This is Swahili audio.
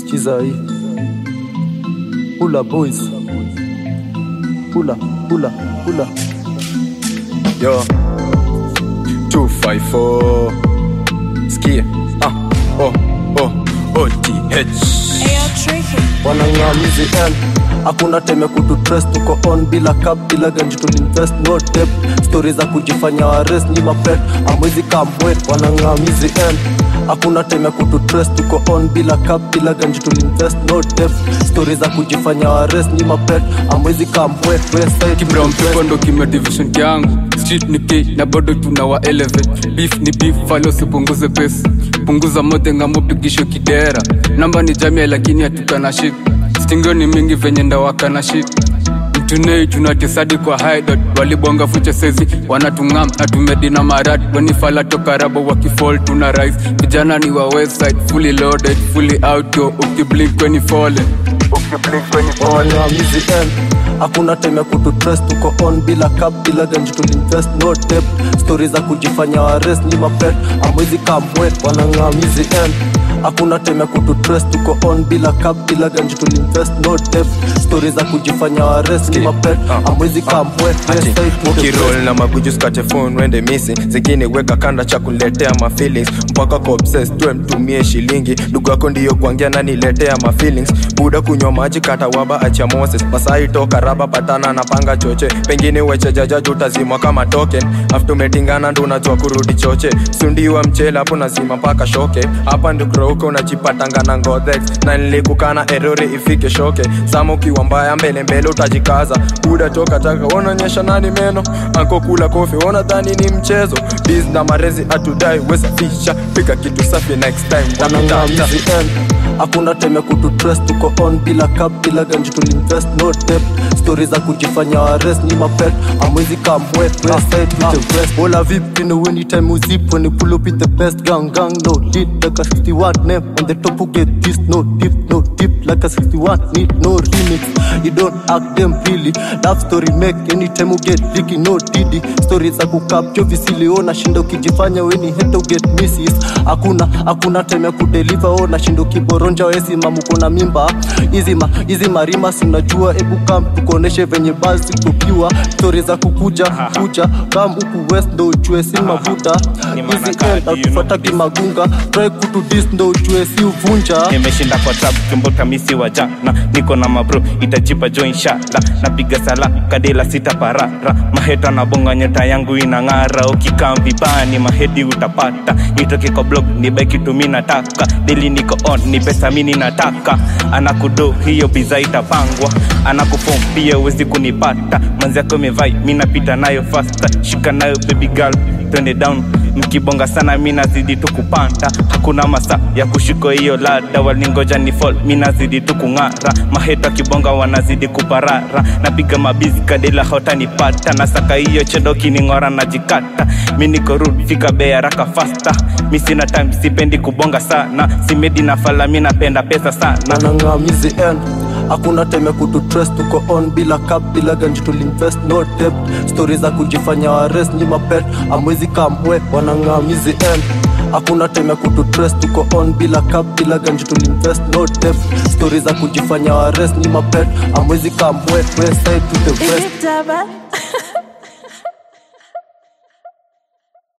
chiza hii Pula boys Pula, pula, pula Yo 254 Skia Ah Oh Oh OTH Ayo, tricky. wanang'amizi n hakuna time ya kututres tuko on bila cap bila ganji tulinvest no dep stori za kujifanya wares ni mapet amwezi kamwe wanang'amizi n hakuna time ya kututres tuko on bila cap bila ganji tulinvest no dep stori za kujifanya wares ni mapet amwezi kamwe kibra mpepo ndo kime division kyangu street ni k na bado tunawa elevate beef ni beef falo sipunguze pesa punguza mote ngamopigisho kidera namba ni jamia lakini hatukana shik stingio ni mingi venye ndawakana shik mtunei tunatesadi kwa haidot walibonga fucha sezi wanatungam na tumedina marat wanifala toka rabo wakifall tuna rise vijana ni wa westside fully loaded fully outdoor ukiblink weni fallen wanang'amizi n hakuna time ya kututres tuko on bila cap bila ganji tulinvest no dep stori za kujifanya wares ni mapet amwezi kamwe wanang'amizi n hakuna time ya kututres tuko on bila cap bila ganji tulinvest no dep stori za kujifanya wares ni mapet amwezi kamwe ukirol na mabuju skate phone wende misi zingine weka kanda cha kuletea mafeelings mpaka kwa obsess tuwe mtumie shilingi ndugu yako ndiyo kuangia naniletea mafeelings buda kunywa maji kata waba acha moses masai toka raba patana na panga choche pengine wechejajaji utazimwa kama token after umetingana ndo unajua kurudi choche sundiwa mchele hapo nazima mpaka shoke hapa ndikrouko unajipatanga na ngothex na nilikukana erori ifike shoke sama ukiwa mbaya mbele mbele utajikaza buda toka taka wanaonyesha nani meno anko kula kofi wana dhani ni mchezo biz na marezi atudai wesafisha piga kitu safi next time Wamitata. wanang'amizi n hakuna time ya kututres tuko on bila cap bila ganji tulinvest no dep stori za kujifanya wares ni mapet amwezi kamwe bola vipi no anytime uzip when you pull up with the best gang gang no lead like a 61 name on the top who get this no deep no deep like a 61 need no remix you don't act them really love story make anytime you get leaky no didi story za kukapcho visiliona shinda ukijifanya weni heta uget misses hakuna hakuna time ya kudeliver ona shinda ukiboronja wesima muko na mimba izima izi marima sinajua ebu kam tukuoneshe venye basi tukiwa stori za kukuja kuja kam huku west ndo ujue si mavuta hizi end atufata kimagunga try kutudis ndo ujue si uvunja nimeshinda kwa trap kimbuka misi wa jana niko na mabro itajipa jo inshallah napiga sala kadela sita parara maheta na bonga nyota yangu inang'ara ukikaa vibani mahedi utapata nitoke kwa blog ni baki tumi nataka deli niko on ni pesa mini nataka anakudo hiyo biza itapangwa anakufom pia uwezi kunipata manzi yako imevai mi napita nayo fasta shika nayo baby girl twende down mkibonga sana mi nazidi tu kupanda hakuna masa ya kushika hiyo lada walingoja ni fall mi nazidi tu kung'ara maheta kibonga wanazidi kuparara napiga mabizi kadela hotanipata nasaka hiyo chedo kining'ora najikata mi niko rud fika bei haraka fasta mi sina time sipendi kubonga sana simedi na fala mi napenda pesa sana nanang'amizi n hakuna time ya kututres tuko on bila cap bila ganji tulinvest no dep stori za kujifanya wares ni mapet amwezi kamwe wanang'amizi n hakuna time ya kututres tuko on bila cap bila ganji tulinvest no dep stori za kujifanya wares ni mapet amwezi kamwe west side to the Is west it Daba?